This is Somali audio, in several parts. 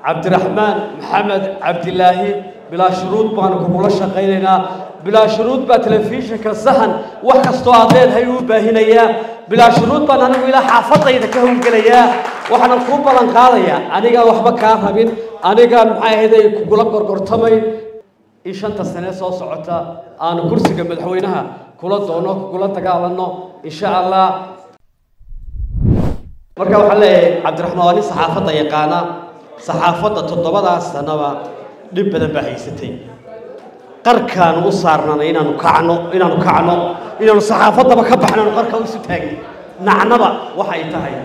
cabdiraxmaan maxamed cabdilaahi bilaa shuruud baanu kugula shaqaynaynaa bilaa shuruud baa telefishinka sahan wax kastoo aad leedahay uu baahinayaa bilaa shuruud baan anigu ilaa xaafadayda ka howlgelayaa waxaanan kuu ballan qaadayaa anigaan waxba kaa rabin anigaan maxay ahayday kugula gorgortamayn in shanta sane soo socota aanu kursiga madaxweynaha kula doono kugula dagaalano insha allah marka waxaan leeyahay cabdiraxmaan waa nin saxaafadda yaqaana saxaafadda toddobadaas sanaba dhib badan baa haysatay qarkaanu u saarnanay inaanu kacno inaanu kacno inaanu saxaafaddaba ka baxnaanu qarka isu taagni nacnaba waxay tahay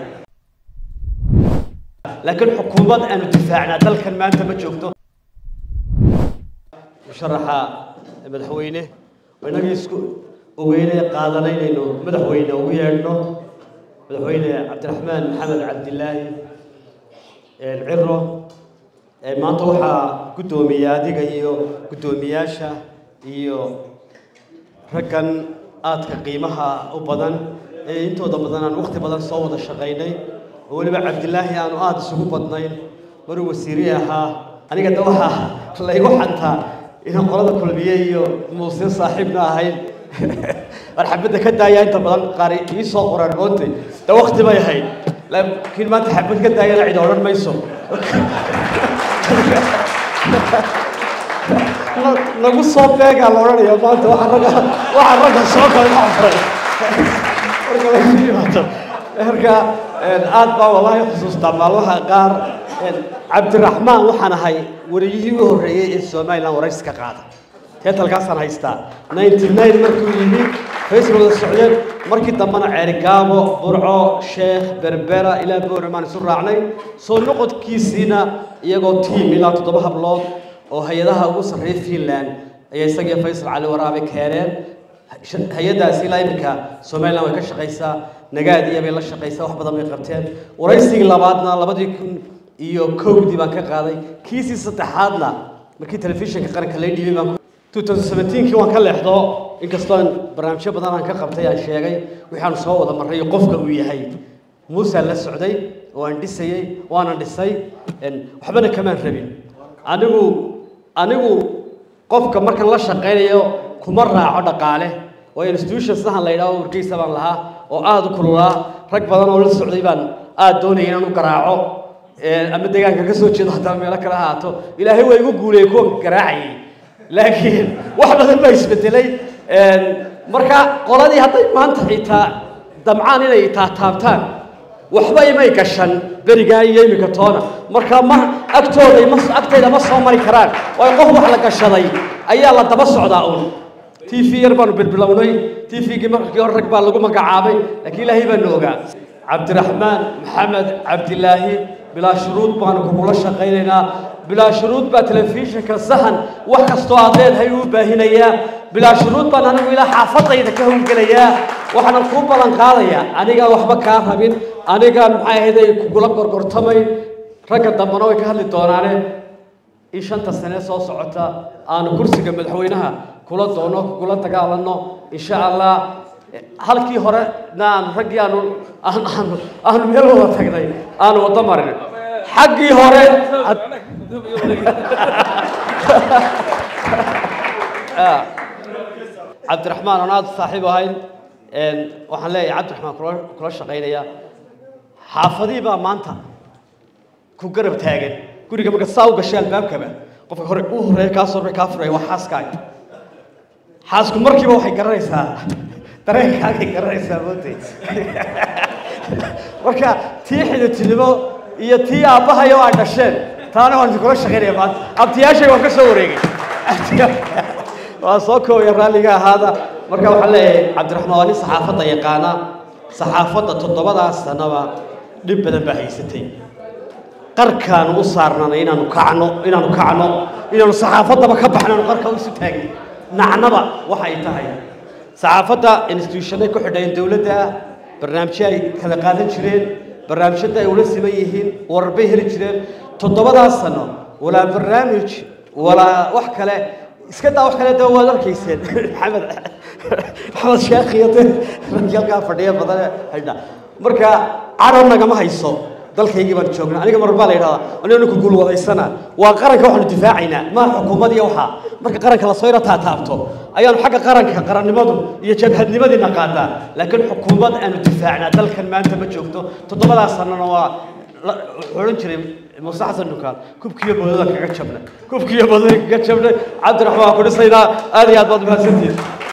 laakiin xukuumad aanu difaacnaa dalkan maanta ma joogto musharaxa madaxweyne inagii isku ogeyne qaadanaynayno madaxweyne ugu yeedhno madaxweyne cabdiraxmaan maxamed cabdilaahi ciro maanta waxaa guddoomiya adiga iyo guddoomiyaasha iyo raggan aadka qiimaha u badan ee intooda badan aan waqti badan soo wada shaqaynay oo weliba cabdilaahi aanu aada isugu badnayn maruu wasiiri ahaa aniga de waxaa laygu xantaa inaan qolada kulmiye iyo muuse saaxiibna ahayn marxabadda ka daaya inta badan qaar ii soo qoraan moonte de waqti bay ahayd laakiin maanta xabad ka daayana cid odhan mayso nagu soo beegaa la odhanaya maanta waxa ragga waxa ragga soo kale xafuray marka lagu yimaado marka aad baa wallaahi xusuustaa maalmaha qaar cabdiraxmaan waxaan ahay wariyihii u horreeyey ee somaliland waraysi ka qaada teetalkaasaan haystaa ninety nine markuu yimi facebook wada socdeen markii dambena ceerigaabo burco sheekh berbera ilaa boormaan isu raacnay soo noqodkiisiina iyagoo tiim ilaa toddoba hablood oo hay-adaha ugu sarreeya finland ayaa isagiyo faysal cali waraabe keeneen hay-addaasi ilaa iminka somaliland way ka shaqaysaa nagaadiya bay la shaqaysaa wax badan bay qabteen waraysigii labaadna labadii kun iyo kowdii baan ka qaaday kiisii saddexaadna markii telefishinka qaranka lay dhiibay baan 2017kii waan ka leexdo inkastoo aan barnaamijyo badan aan ka qabtay aan sheegay waxaanu soo wada marray iyo qofka uu yahay muusaan la socday oo aan dhisayey waana dhisay waxbana kamaan rabin anigu anigu qofka markan la shaqaynayo kuma raaco dhaqaale oo institution sahan la yidhaho wargeysa baan lahaa oo aada u kululaa rag badan oo la socday baan aada doonaya inaan u garaaco ama deegaanka ka soo jeedo haddana meelo kale ahaato ilaahay waa igu guuleeyey kuwa garaacayay laakiin wax badan baa isbedelay marka qoladii hadday maanta xitaa damcaan inay taataabtaan waxba imay gashan berigaa iyo iminka toona marka ma agtooda ma agtayda ma soo mari karaan waayo qof wax la gashaday ayaa la daba socdaa uun t v yar baanu bilbilownay t v-gii markii hore rag baa lagu magacaabay laakiin ilaahay baanu ogaa cabdiraxmaan maxamed cabdilaahi bilaa shuruud baanu kugula shaqaynaynaa bilaa shuruud baa telefishinka sahan wax kastoo aad leedahay uu baahinayaa bilaa shuruud baan anigu ilaa xaafadayda ka howlgelayaa waxaanan kuu ballan qaadayaa anigaan waxba kaa rabin anigaan maxay ahayday kugula gorgortamayn ragga dambena way ka hadli doonaane in shanta sane soo socota aanu kursiga madaxweynaha kula doono kugula dagaalano insha allah halkii hore na aanu raggii aanu aanu aanu meel wada tagnay aanu wada marin xaggii hore cabdiraxmaan aan aada saaxiib ahayn waxaan leeyahay cabdiraxmaan kula kula shaqaynaya xaafadii baa maanta ku garab taagan guriga marka saa u gashay albaabkaba qofka hore u horeeya kaa soo kaa furaya waa xaaskaaga xaasku markiiba waxay garanaysaa dareenkaagay garanaysaa mootay marka tii xiditinimo iyo tii aabbahayo ay dhasheen taana waan idinkula shaqaynaya maanta abtiyaashay waan ka soo wareegay waa soo koobaya raalliga ahaada marka waxaan leeyahay cabdiraxmaan waa nin saxaafadda yaqaana saxaafadda toddobadaas sanaba dhib badan baa haysatay qarkaanu u saarnanay inaanu kacno inaanu kacno inaanu saxaafaddaba ka baxnaanu qarka isu taagni nacnaba waxay tahay saxaafadda institutionay ku xidhayeen dowladda barnaamijyo ay kala qaadan jireen barnaamijyada ay ula siman yihiin warar bay heli jireen toddobadaas sano walaa barnaamij walaa wax kale iska daa wax kale de waad arkayseen maxamed maxamed sheekh iyo de raggii halkaa fadhiya badan haydha marka carab nagama hayso dalkaygii baan joognaa aniga mar baa la yidhahdaa anigana ku guulwadaysana waa qaranka waxaanu difaacaynaa maa xukuumad iyo waxaa marka qaranka lasoo yaro taataabto ayaanu xagga qaranka qarannimadu iyo jabhadnimadiina qaadaa laakiin xukuumad aanu difaacnaa dalkan maanta ma joogto toddobadaas sanana waa wuxuu odhan jiray muuse xasan dukaan kubkiiyo boodada kaga jabnay kubkiiyo boodada kaga jabnay cabdiraxmaan waa ku dhisaynaa aad iyo aad baad mahadsantihiin